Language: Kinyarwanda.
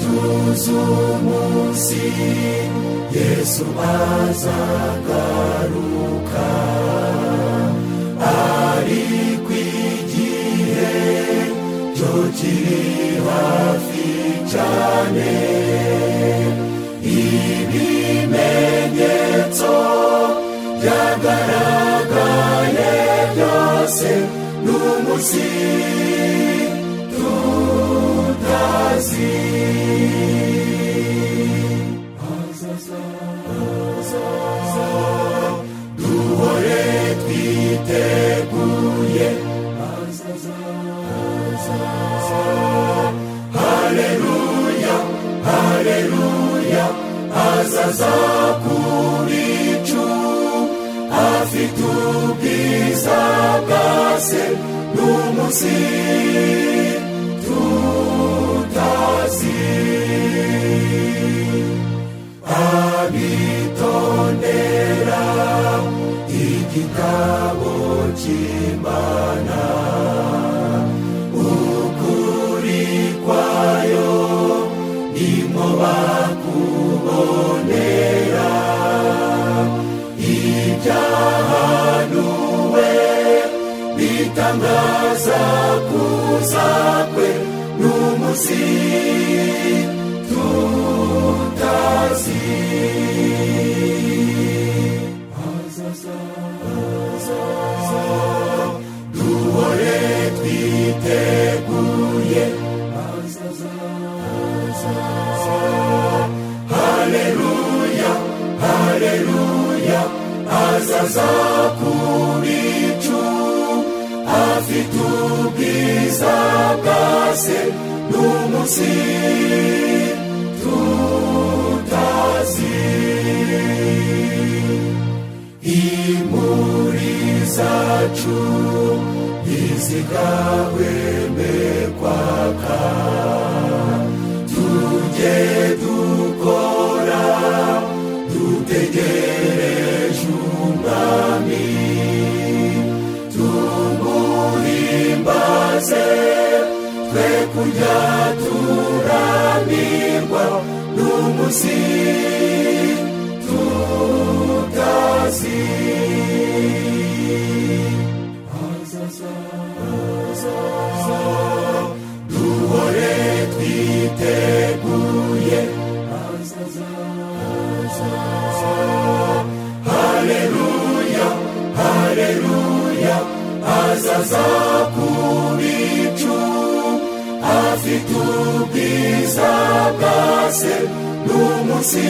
Tuze umunsi Yesu azagaruka ari ku igihe cyo kiri hafi cyane ibimenyetso byagaragaye byose n'umunsi tutazi duhore twiteguye hazaza hazaza haleluya haleluya hazaza ku bicu afite ubwiza bwase n'umunsi tutazi abitondera igitabo cy'imana ukuri kwayo nimwo bakubonera ibyahanuwe bitangaza kuza kwe n'umunsi tutazi hazaza hazaza duhore twiteguye hazaza hazaza haleluya haleluya hazaza ku bicu afite ubwiza bwase n'umunsi tutazi imuri zacu ntizigahweme kwaka tujye dukora dutegereje umwami tumuhimbaze twe kurya turamirwa n'umunsi tutazi hazaza hazaza duhore twiteguye hazaza hazaza haleluya haleluya hazaza ku bicu afite ubwiza bwase n'umunsi